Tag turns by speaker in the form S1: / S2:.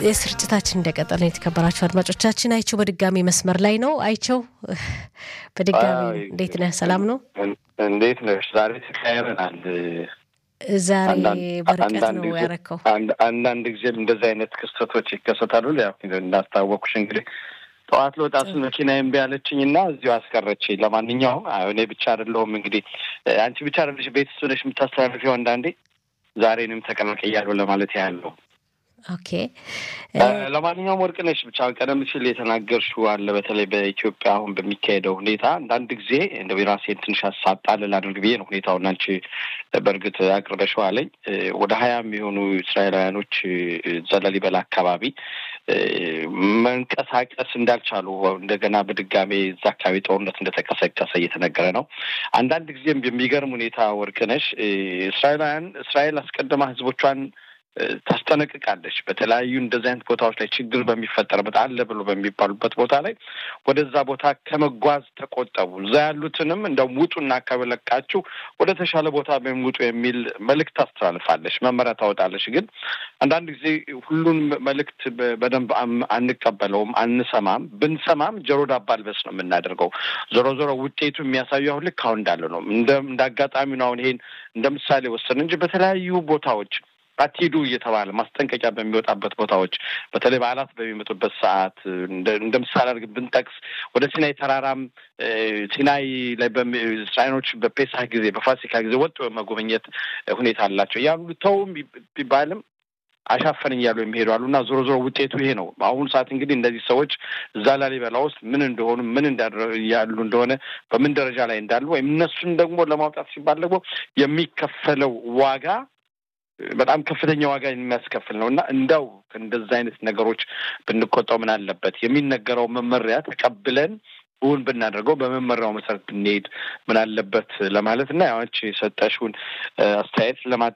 S1: የስርጭታችን እንደቀጠለ የተከበራችሁ አድማጮቻችን፣ አይቸው በድጋሚ መስመር ላይ ነው። አይቸው በድጋሚ እንዴት ነህ? ሰላም ነው?
S2: እንዴት ነሽ? ዛሬ ተቀያይረናል።
S1: ዛሬ በርቀት ነው ያረከው።
S2: አንዳንድ ጊዜም እንደዚህ አይነት ክስተቶች ይከሰታሉ። ያው እንዳስታወኩሽ እንግዲህ ጠዋት ለወጣ ስል መኪና እምቢ አለችኝ እና እዚሁ አስቀረችኝ። ለማንኛውም እኔ ብቻ አይደለሁም እንግዲህ አንቺ ብቻ አይደለሽ ቤት ሆነሽ የምታስተላልፊው አንዳንዴ ዛሬንም ተቀላቀያለሁ ለማለት ያለው
S1: ኦኬ።
S2: ለማንኛውም ወርቅነሽ ብቻ ቀደም ሲል የተናገርሽው አለ። በተለይ በኢትዮጵያ አሁን በሚካሄደው ሁኔታ አንዳንድ ጊዜ እንደ ራሴን ትንሽ አሳጣልል አድርግ ብዬ ነው ሁኔታውን አንቺ በእርግጥ አቅርበሽው አለኝ። ወደ ሀያ የሚሆኑ እስራኤላውያኖች ዘላሊበላ አካባቢ መንቀሳቀስ እንዳልቻሉ እንደገና በድጋሜ እዛ አካባቢ ጦርነት እንደተቀሰቀሰ እየተነገረ ነው። አንዳንድ ጊዜም የሚገርም ሁኔታ ወርቅነሽ እስራኤላውያን እስራኤል አስቀድማ ህዝቦቿን ታስጠነቅቃለች። በተለያዩ እንደዚህ አይነት ቦታዎች ላይ ችግር በሚፈጠርበት አለ ብሎ በሚባሉበት ቦታ ላይ ወደዛ ቦታ ከመጓዝ ተቆጠቡ፣ እዛ ያሉትንም እንደውም ውጡና ከበለቃችሁ ወደ ተሻለ ቦታ ውጡ የሚል መልእክት ታስተላልፋለች፣ መመሪያ ታወጣለች። ግን አንዳንድ ጊዜ ሁሉን መልእክት በደንብ አንቀበለውም፣ አንሰማም። ብንሰማም ጆሮ ዳባ ልበስ ነው የምናደርገው። ዞሮ ዞሮ ውጤቱ የሚያሳዩ አሁን ልክ አሁን እንዳለ ነው። እንደ አጋጣሚ ነው አሁን ይሄን እንደ ምሳሌ ወሰን እንጂ በተለያዩ ቦታዎች አትሂዱ እየተባለ ማስጠንቀቂያ በሚወጣበት ቦታዎች በተለይ በዓላት በሚመጡበት ሰዓት እንደ ምሳሌ አድርግ ብንጠቅስ ወደ ሲናይ ተራራም ሲናይ ላይ እስራኤሎች በፔሳህ ጊዜ በፋሲካ ጊዜ ወጡ መጎብኘት ሁኔታ አላቸው ያሉ ተውም ቢባልም አሻፈን እያሉ የሚሄዱ አሉ እና ዞሮ ዞሮ ውጤቱ ይሄ ነው። በአሁኑ ሰዓት እንግዲህ እነዚህ ሰዎች እዛ ላሊበላ ውስጥ ምን እንደሆኑ ምን ያሉ እንደሆነ በምን ደረጃ ላይ እንዳሉ ወይም እነሱን ደግሞ ለማውጣት ሲባል ደግሞ የሚከፈለው ዋጋ በጣም ከፍተኛ ዋጋ የሚያስከፍል ነው እና እንዳው እንደዛ አይነት ነገሮች ብንቆጠው ምን አለበት? የሚነገረው መመሪያ ተቀብለን እውን ብናደርገው በመመሪያው መሰረት ብንሄድ ምን አለበት ለማለት እና ያዎች የሰጠሽውን አስተያየት